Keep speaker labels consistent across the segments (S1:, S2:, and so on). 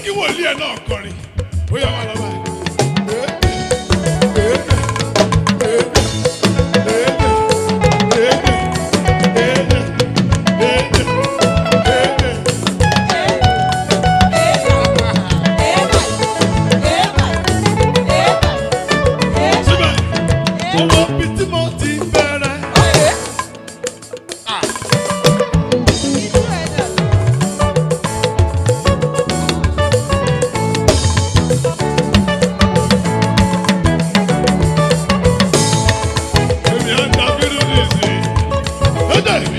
S1: kí wòlíì ẹ̀ náà kọrin ó yà wà lọ́wọ́ síbẹ̀ owó bíi tí mo ti bẹ̀rẹ̀. Èmi á dàbí lórí ìsìn. Ó dà mí.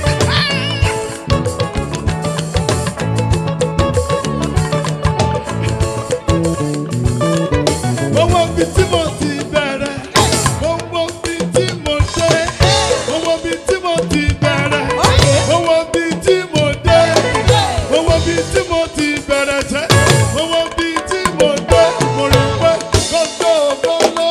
S1: Owó bíi tí mo ti bẹ̀rẹ̀. Owó bíi tí mo dé. Owó bíi tí mo ti bẹ̀rẹ̀. Owó bíi tí mo dé. Owó bíi tí mo ti bẹ̀rẹ̀ sẹ́. Owó bíi tí mo dé. Mo rí pé kókó mo lọ.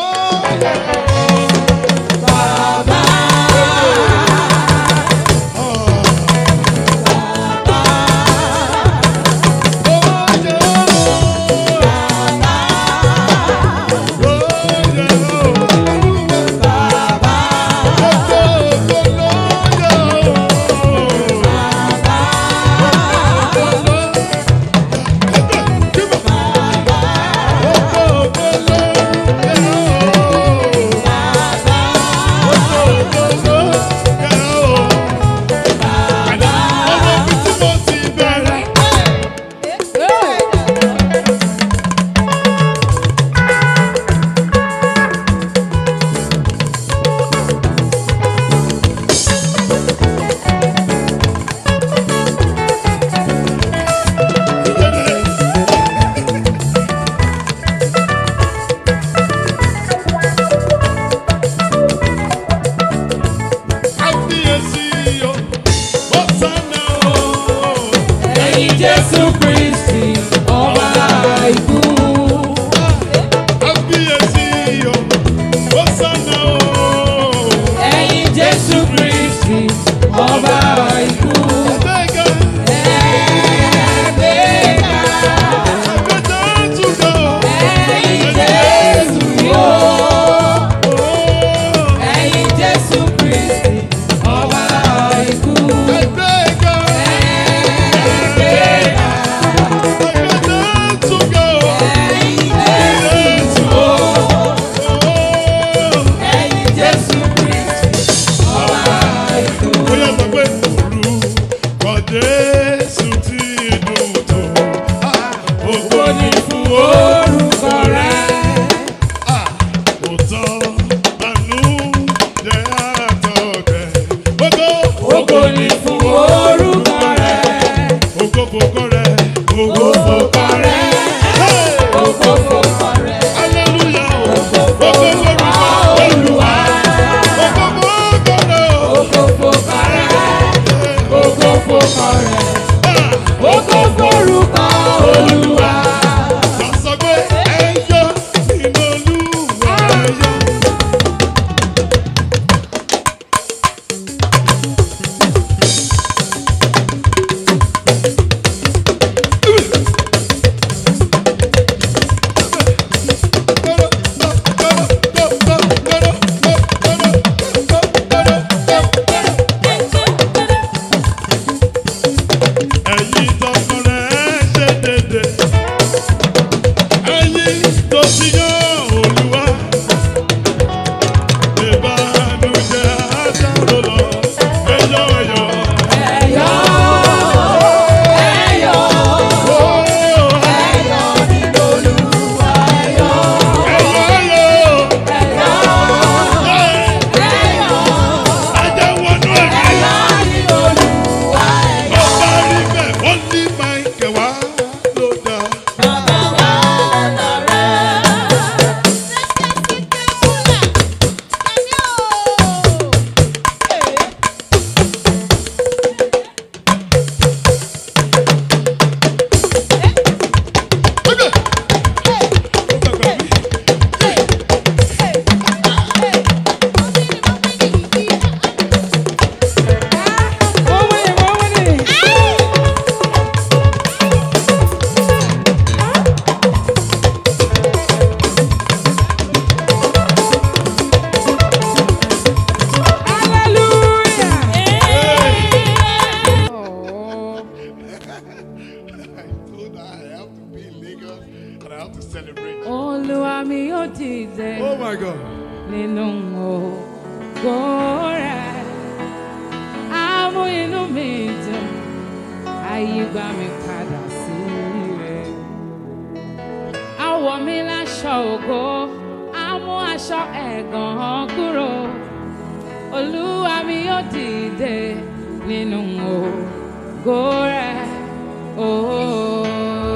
S2: Ẹ̀yin Jésù Kristi, ọba ikú. Ẹ̀yin Jésù Kristi, ọba ikú. Ẹ̀ẹ́dẹ́gbẹ̀ta. Ẹ̀yin Jésù yóò. Ẹ̀yin Jésù Kristi, ọba ikú. Ẹ̀ẹ́dẹ́gbẹ̀ta. Ẹ̀yin Jésù yóò. Ẹ̀yin Jésù Kristi, ọba ikú.
S1: Bóyá sọ pé orúkọ Jésù ti dùn tó. Ògo ni fún
S2: Orúkọ rẹ̀.
S1: òótọ́ àánú jẹ́ àtọ̀kẹ́. Ògo
S2: Ògo ni fún orúkọ rẹ̀.
S1: ògo fòkọ rẹ̀ ògo fòkọ rẹ̀. Hey!
S2: Ògo fòkọ rẹ̀.
S1: Hallelujah o. Ògo forúkọ Olúwa. Ògo fòkọ rẹ̀ o.
S2: Ògo fòkọ rẹ̀. Ògo fòkọ rẹ̀.
S1: Ah!
S2: Ògo forúkọ Olúwa.
S1: Sọ pé ẹyọ nínú Olúwa ẹyọ. Ẹ̀yin tọkọ rẹ̀ ṣe dédé. Ẹ̀yin tó ti yán Olúwa. Ìbànújẹ́ àdáró lọ. Ẹyọ ẹyọ.
S2: Ẹ̀yọ́. Ẹ̀yọ́.
S1: Oh,
S2: Ẹ̀yọ́ nínú Olúwa. Ẹ̀yọ́.
S1: ẹyọ ẹyọ.
S2: Ẹ̀yọ́. Ẹ̀yọ́.
S1: Ajá wọnú ẹ̀mí.
S2: Ẹ̀yọ́ nínú Olúwa. Ẹ̀yọ́.
S1: Bàbá rí bẹ́ẹ̀, wọ́n ní Máìkẹ̀ wá ló dá.
S2: Bàbá wa lọ́dọ̀ rẹ̀.
S1: told her I have to be in Lagos and I have to celebrate.
S2: Olúwa mi yóò dìde
S1: Oh my God.
S2: nínú ògo rẹ̀. Á mú inú mi dùn, ayé gbà mí padà sí rẹ̀. Á wọ̀ mí láṣọ ògo, á mú aṣọ ẹ̀gàn kúrò. Olúwa mi yóò dìde nínú ògo rẹ̀. Oh.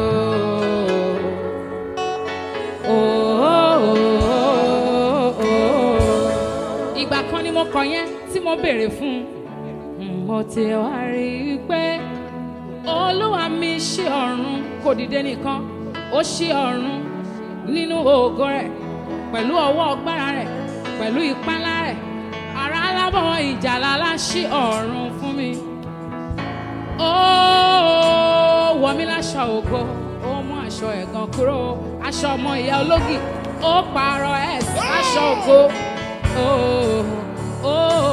S2: ìgbà kan ni mo kọ yẹn tí mo béèrè fún un mo ti wá rí i pé olúwa mi ṣí ọ̀run kò dìde nìkan ó ṣí ọ̀run nínú ògo rẹ̀ pẹ̀lú ọwọ́ ọgbára rẹ̀ pẹ̀lú ipá ńlá rẹ̀ ara alábọ̀ ìjàlá lá ṣí ọ̀run fún mi ó wọ̀ mí láṣọ ògo ó mú aṣọ ẹ̀gàn kúrò aṣọ ọmọ ìyá ológì ó pààrọ̀ ẹ̀ sí aṣọ ògo ó ó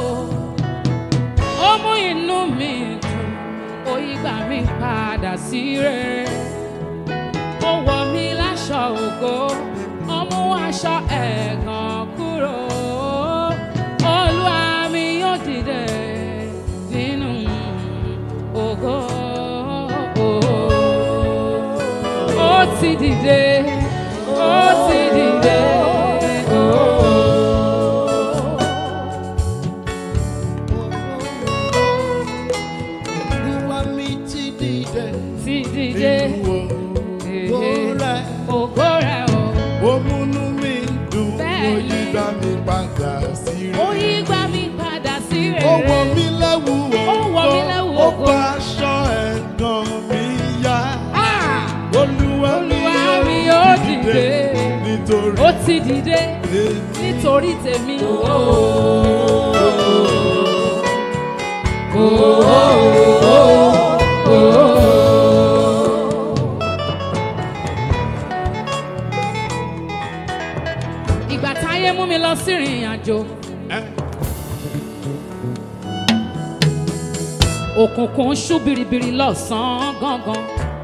S2: ó mú inú mi dùn ó yí gbà mí padà sí rere ó wọ̀ mí láṣọ ògo ó mú aṣọ ẹ̀gàn kúrò olúwa mi yóò dìde nínú ògo ó ti dìde ó ti dìde ó.
S1: Olúwa mi ti dìde
S2: ti dìde
S1: nínú ògo rẹ̀.
S2: ògo rẹ̀ o.
S1: Ó múnú mi dùn, ó
S2: Bẹ́ẹ̀ni.
S1: yí gbà mí padà sí
S2: ó
S1: rere.
S2: yí gbà mí padà sí
S1: Ó
S2: rere.
S1: wọ̀ mí lẹ́wù
S2: Ó wọ̀ mí lẹ́wù
S1: ó
S2: ògo.
S1: bá aṣọ ẹ̀gàn mi yá.
S2: Ah!
S1: Olúwa mi
S2: Olúwa mi
S1: yóò
S2: yóò
S1: dìde
S2: dìde.
S1: nítorí
S2: ó ti dìde
S1: èmi.
S2: nítorí tèmi. ìgbà táyé mú mi lọ sí ìrìn àjò
S1: Ẹ́,
S2: òkùnkùn ṣú biribiri lọ́sàn-án gangan.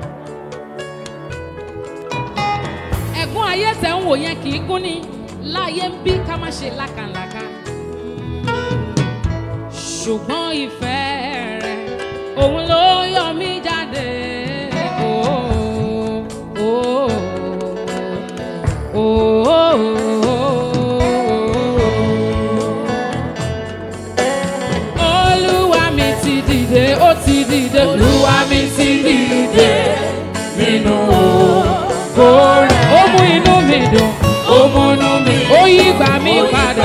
S2: ẹ̀gún ayé tẹ̀ ń wò yẹn kì í gún ni láyé ń bí ká má ṣe lákàlàkà. ṣùgbọ́n ìfẹ́ rẹ̀ òun ló yọ mí jáde. Oh, oh, oh, oh, oh. Olúwa mi ti dìde, ó ti dìde. Olúwa mi ti dìde nínú ògo rẹ̀. Ó mú inú mi dùn, ó mú inú mi. Ó yí gbà mí padà.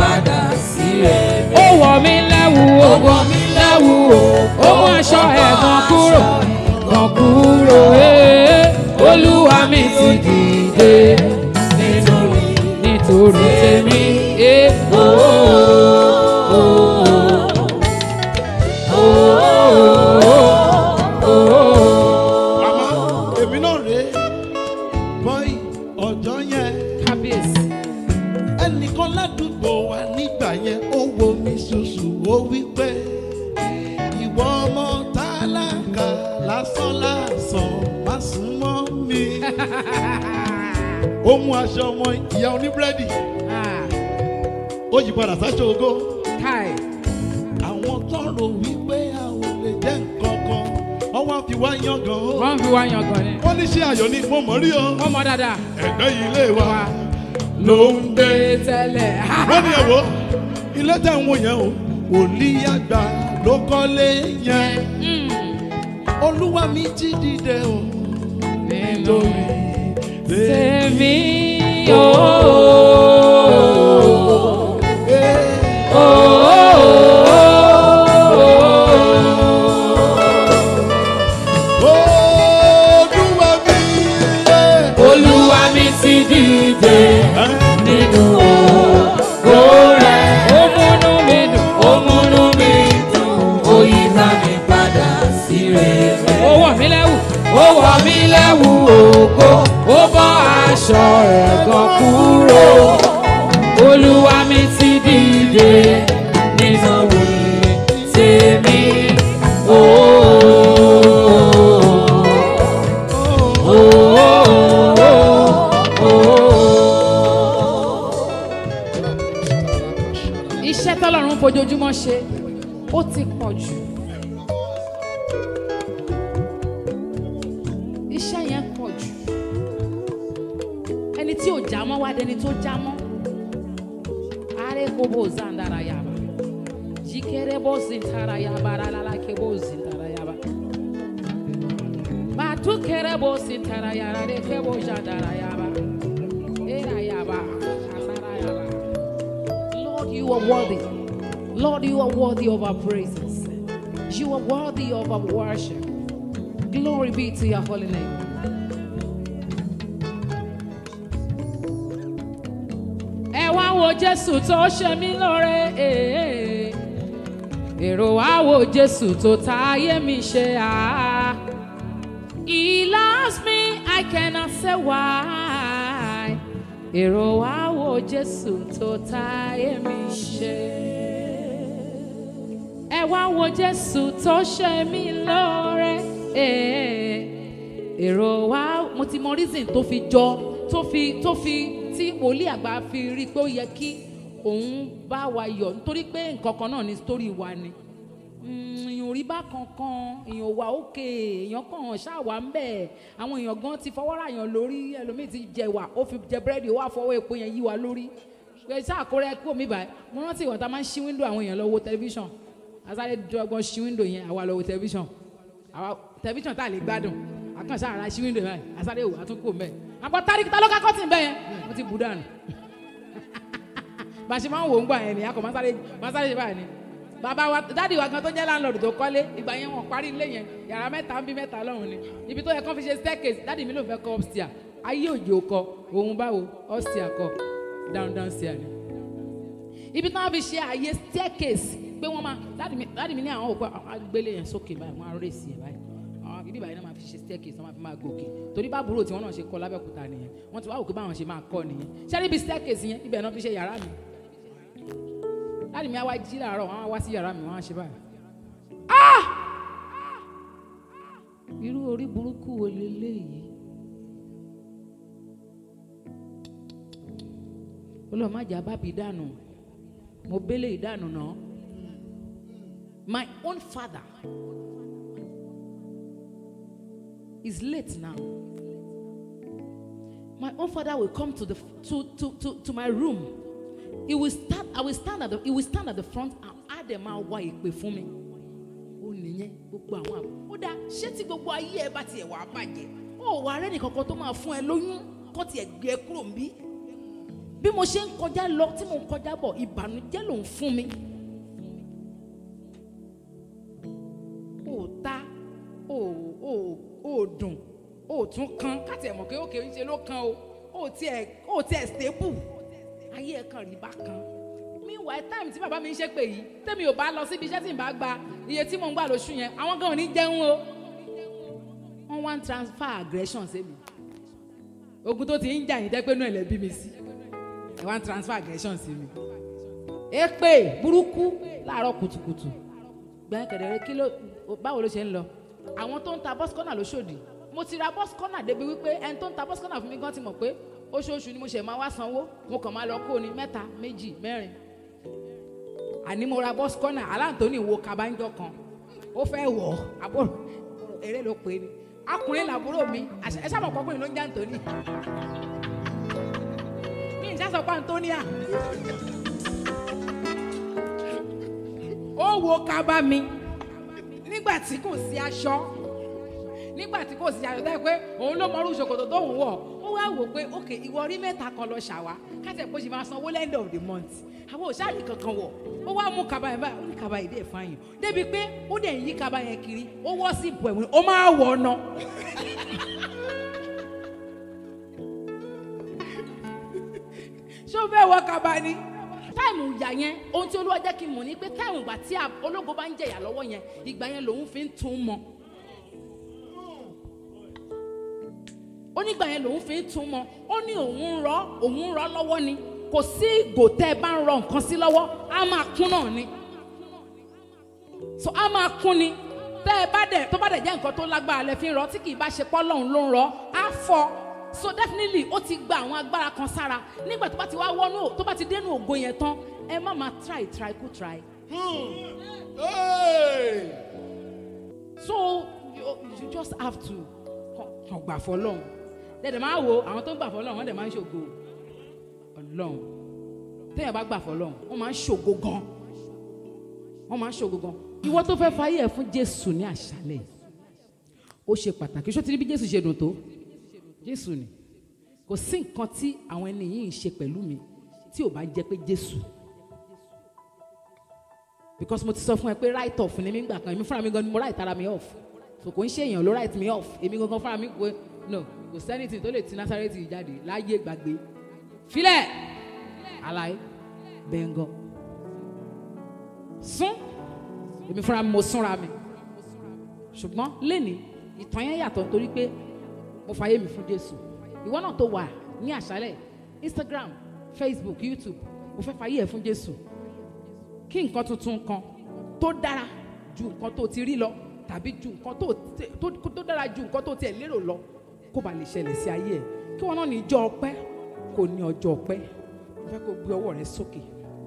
S2: Ó wọ̀ mí lẹ́wù o, wọ̀ mí lẹ́wù o. Ó mú aṣọ ẹ̀gàn kúrò, gàn kúrò. ee. Olúwa mi ti dìde nítorí nítorí tèmi. ee. Oh, oh,
S1: Màmá, èmi náà rèé. Bọ́ì ọjọ́ yẹn.
S2: kábíyèsí.
S1: ẹnìkan ládùúgbò wa nígbà yẹn ó wo mi ṣoṣù ó wí pé ìwọ ọmọ tálákà lásán lásán má sún mọ́ mi. ó mú aṣọ ọmọ ìyá oníbúrẹ́dì
S2: Ah,
S1: ó yí padà sáṣọ ògo.
S2: Kai.
S1: àwọn tọrọ wípé a ò lè jẹ́ nǹkan kan ọwọ́ fi wá yangàn ó.
S2: Wọ́n fi wá yangàn ni.
S1: wọ́n ní ṣé ayọ̀ ni mo mọ̀ rí o.
S2: Wọ́n mọ dáadáa.
S1: ẹ̀gbẹ́ ilé wa
S2: Wa
S1: ló ń gbé.
S2: gbé tẹ́lẹ̀.
S1: wọ́n ní ẹ̀wọ́ ilé tẹ̀ ń wò yẹn o wòlíì àgbà ló kọ́lé yẹn
S2: Mm.
S1: olúwa mi ti dìde o
S2: Nínú
S1: nítorí
S2: tèmi o.
S1: olúwa mi yẹ.
S2: Olúwa mi ti dìde nínú ògo rẹ̀. Ó múnú mi dùn, ó múnú mi dùn, ó yí bá mi padà sí rere. Ó wọ̀ mí lẹ́wù, ó wọ̀ mí lẹ́wù ògo, ó bọ́ aṣọ ẹ̀gàn kúrò. Olúwa mi ti dìde nínú tèmi. Oh, fojoojúmọ́ ṣe ó ti pọ̀ jù. iṣẹ́ yẹn pọ̀ jù. ẹni tí ò já mọ́ wá dẹni tó já mọ́. are kobo zandara yaba jikere bo zintara yaba ralala kebo zintara yaba. Batu kere bo zintara yara de kebo jandara yaba. Era yaba kasara yaba. Lord, you are worthy. Lord, you are worthy of our praises. You are worthy of our worship. Glory be to your holy name. Ẹ wá wo Jésù tó ṣe mí lóore. eh. Èrò wá wo Jésù tó táyé mi ṣe. ah. He loves me, I cannot say why. Èrò wá wo Jésù tó táyé mi ṣe. Ẹ wá wo Jésù tó ṣe mí lóore. eh. Èrò wá mo ti mọ reason tó fi jọ tó fi tó fi tí wòlíì àgbà fi rí i pé ó yẹ kí òun bá wa yọ̀ nítorí pé nǹkan kan náà ni story wa ni Mm, èèyàn ò rí bá kankan èèyàn wà òkè èèyàn kàn ṣáà wà ń bẹ̀ àwọn èèyàn gan ti fọwọ́ ra yàn lórí ẹlòmíì ti jẹ wà ó fi jẹ búrẹ́dì ó wà fọwọ́ epo yẹn yí wa lórí pé ṣáà kó rẹ kó mi báyìí mo rántí ìwọ̀n tá a máa ń ṣí wíńdò àwọn èèyàn lọ wo tẹlifíṣàn asáré dọ́gbọ́n ṣí wíńdò yẹn àwa lọ wo tẹlifíṣàn àwa tẹlifíṣàn tá a lè gbádùn àkànṣe ara ṣí wíńdò yẹn asáré wò àtúnkò mẹ́ àpò táríkì tá ló ká kọ́tì bẹ́ẹ̀ yẹn mo ti bù dànù bá a ṣe máa ń wò ó ń gbà yẹn ni akọ máa sáré máa sáré ṣe báyìí ni bàbá wa dáàdi wa gan tó jẹ́ láńlọ́ọ̀dù tó kọ́lé ìgbà yẹn wọ́n parí ilé yẹn yàrá mẹ́ta ń bí mẹ́ta lọ́hùn ni ibi tó yẹ kán fi ṣe staircase dáàdi mi ló fẹ́ kọ́ upstairs ayé òjò kọ òun báwo upstairs kọ down down stairs ni ibi tí wọ́n fi ṣe àyè staircase pé wọ́n máa dáàdi mi dáàdi mi ní àwọn òpó agbélé yẹn sókè báyìí wọ́n á rè sí ẹ̀ báyìí àwọn ibi báyìí náà máa fi ṣe staircase wọ́n máa fi máa gòkè torí bá àbúrò tí wọ́n náà ṣe kọ́ lábẹ́òkúta nìyẹn wọ́n ti wá òkè báwọn ṣe máa kọ́ nìyẹn ṣé níbi staircase yẹn ibẹ̀ náà fi ṣe yàrá mi láti mi á wá jí làárọ̀ wọ́n á wá sí yàrá mi wọ́n á ṣe báyìí. Ah! irú orí burúkú wo leléyìí olùwàmájà bábí dànù mo bẹ́lẹ̀ ìdànù náà my own father is late now my own father will come to the to to to, to my room he will stand i will stand at the he will stand at the front and á dẹ̀ máa wá ìpè fún mi ó nìyẹn gbogbo àwọn àbò ó dáa ṣé tí gbogbo ayé ẹ bá tiẹ̀ wà á bàjẹ́ ó wà rẹ́ nìkankan tó máa fún ẹ lóyún kó tiẹ̀ gbé ẹ kúrò ń bí bí mo ṣe ń kọjá lọ tí mo ń kọjá bọ̀ ìbànújẹ́ ló ń fún mi ó ta ó ó ó dùn ó tún kan káti ẹ̀ mọ̀ pé òkè ń ṣe ló kan o ó tiẹ̀ ó tiẹ̀ stable ayé ẹ̀ kàn rí bákan meanwhile time tí bàbá mi ń ṣe pé yìí tẹ́mi ò bá lọ síbi iṣẹ́ tí n bá gba iye tí mò ń gbà lóṣù yẹn àwọn gan ò ní jẹun o wọ́n wá ń transfer aggression sí mi ogun tó ti ń jà yín dẹ́pẹ́ náà lẹ́ bí mi sí ẹ wá ń transfer aggression sí mi èpè burúkú láàárọ̀ kùtùkùtù gbẹ̀yìn kẹ̀dẹ̀rẹ́ kí ló báwo ló ṣe ń lọ àwọn tó ń ta bus corner lóṣòdì mo ti ra bus corner débi wípé ẹni tó ń ta bus corner fún mi gan ti mọ̀ pé oṣooṣù ni mo ṣe máa wá sanwó mo kàn máa lọ kó ni mẹ́ta méjì mẹ́rin àní mo ra bus corner aláǹtóní wo kabanjọ kan ó fẹ́ wọ̀ àbúrò eré ló pè é ni akùnrin làbúrò mi àṣẹ- ẹ sábà kọkùnrin ló ń jẹ́ àǹtóní mi ìjà sọ pé àǹtóníà ó wo kaba mi nígbà tí kò sí aṣọ nígbà tí kò sí aṣọ tẹ́ pé òun ló mọrú ṣòkòtò tó ń wọ̀ ó wá wò pé ok ìwọ rí mẹ́ta kan lọ ṣàwá káṣẹ̀ pé ó ṣe máa sanwó end of the month àwọn òṣàlì kankan wọ̀ ó wá mú kaba yẹn báyìí ó ní kaba yìí dẹ̀ fáyìn débi pé ó dẹ̀ ń yí kaba yẹn kiri ó wọ́ sí ìbò ẹ̀wọ̀n ó máa wọ̀ ọ́nà. ṣé o fẹ́ wọ kaba ni táìmù ìyà yẹn ohun tí olúwa jẹ́ kí n mọ̀ ni pé táìmù ìgbà tí a- ológo bá ń jẹ̀yà lọ́wọ́ yẹn ìgbà yẹn lòun fi ń tún mọ́ ó nígbà yẹn lòun fi ń tún mọ́ ó ní òun ń rọ òun ń rọ lọ́wọ́ ni kò sí ìgò tẹ́ ẹ bá ń rọ nǹkan sí lọ́wọ́ á máa kún náà ni so á máa kún ni tẹ́ ẹ bá dẹ̀ tó bá dẹ̀ jẹ́ nǹkan tó lágbára lẹ fi ń rọ tí kì í bá ṣe pọ́ lọ́hùn ló ń rọ á fọ́ so definitely ó ti gba àwọn agbára kan sára nígbà tó bá ti wá wọnú tó bá ti dénú ògo yẹn tán ẹ má máa try try kú try
S1: Hey!
S2: so you, you just have to kàn- kàn gbà fọlọ́run dẹ̀dẹ̀ máa wo àwọn tó ń gbà fọlọ́run wọ́n dẹ̀ máa ń ṣògo ọlọ́run téèyàn bá gbà fọlọ́run wọ́n máa ń ṣògo gan wọ́n máa ń ṣògo gan ìwọ tó fẹ́ fayé ẹ̀ fún jésù ní àṣálẹ̀ yìí, ó ṣe pàtàkì ṣó ti rí bí jésù ṣe dùn tó jésù ni kò sí nǹkan tí àwọn ẹni yìí ń ṣe pẹ̀lú mi tí ò bá jẹ́ pé jésù because mo ti sọ fún ẹ pé write off ni mí gbà kan èmi fúnra mi gan ni mo write ara mi off so kò ń ṣe èèyàn ló write me off èmi gangan fúnra mi pé no kò sẹ́nìtì tó lè ti násàrẹ́tì jáde láyé gbàgbé filẹ̀ alaye bẹ́ńgọ́ sún èmi fúnra mi mo súnra mi ṣùgbọ́n lẹ́ni ìtàn yẹn yàtọ̀ nítorí pé mo fàyè mi fún Jésù ìwọ náà tó wà ní àṣálẹ̀ Instagram Facebook YouTube mo fẹ́ fàyè ẹ̀ fún Jésù kí nǹkan tuntun kan tó dára ju nǹkan tó ti rí lọ tàbí ju nǹkan tó tó tó dára ju nǹkan tó tiẹ̀ lérò lọ kó ba lè ṣẹlẹ̀ sí ayé ẹ̀ kí wọn náà ní ọjọ́ ọpẹ́ kò ní ọjọ́ ọpẹ́ mo fẹ́ kó gbé ọwọ́ rẹ sókè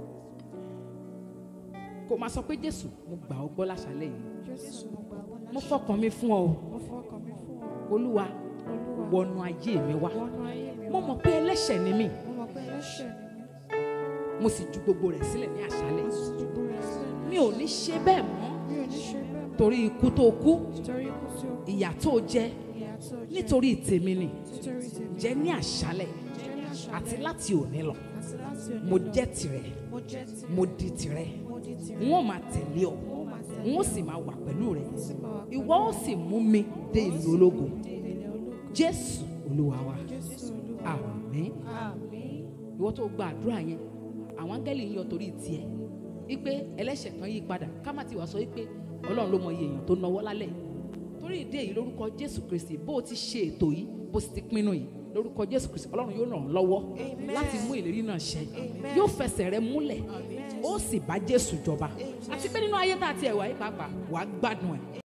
S2: kó máa sọ pé Jésù mo gbà ọ́ gbọ́ láṣálẹ̀ yìí
S3: Jésù mo gbàgbọ́ láṣẹ.
S2: mo fọkàn mi fún ọ o
S3: Mo fọkàn mi fún ọ.
S2: Olúwa
S3: Olúwa
S2: wọnú ayé mi wá
S3: wọnú ayé mi
S2: mo
S3: wá.
S2: mọ̀ pé ẹlẹ́ṣẹ̀ ni mí
S3: Mo mọ̀ pé ẹlẹ́ṣẹ̀ ni mí.
S2: mo sì ju gbogbo rẹ̀ sílẹ̀ ní àṣálẹ̀
S3: Mo sì dúró rẹ̀ sílẹ̀.
S2: mi ò ní ṣe bẹ́ẹ̀ mọ́
S3: Mi ò ní ṣe bẹ́ẹ̀ mọ́.
S2: torí ikú tó kú
S3: Nítorí ikú tí ó kú.
S2: ìyà tó jẹ
S3: Ìyà tí ó jẹ.
S2: nítorí tèmi ni
S3: Nítorí tèmi.
S2: jẹ́ ní àṣálẹ̀
S3: Jẹ́ ní àṣálẹ́.
S2: àti láti òní lọ
S3: Àti láti òní
S2: mo
S3: lọ.
S2: jẹ́ tirẹ̀
S3: Mo jẹ́ tirẹ̀.
S2: mo di tirẹ̀
S3: Mo di tirẹ̀.
S2: n ó máa tẹ̀lé ọ
S3: Mo máa tẹ̀lé.
S2: n ó sì máa wà pẹ̀lú rẹ
S3: Mo sì máa wà pẹ̀lú
S2: ìwọ ó sì mú mi dé ìlú ológo
S3: dé ilẹ̀ ológo.
S2: Jésù Olúwa wa
S3: Jésù Olúwa.
S2: àmín
S3: Àmín.
S2: ìwọ tó gba àdúrà yẹn àwọn áńgẹ́lì ń yọ torí tiẹ̀ wípé ẹlẹ́ṣẹ̀ kan yí padà ká má ti wá sọ wípé Ọlọ́run ló mọ iye èèyàn tó náwó lálẹ́ yìí torí ìdí èyí lórúkọ Jésù Kristi bó o ti ṣe ètò yìí bó o sì ti pinnu yìí lórúkọ Jésù Kristi Ọlọ́run yóò ràn ọ́ lọ́wọ́
S3: Amen.
S2: láti mú ìlérí náà ṣẹ
S3: Amen.
S2: yóò fẹsẹ̀ rẹ múlẹ̀ ó sì bá Jésù jọba àti pé nínú ayé tá a ti ẹ̀ wá yìí pàápàá wàá gbádùn ẹ̀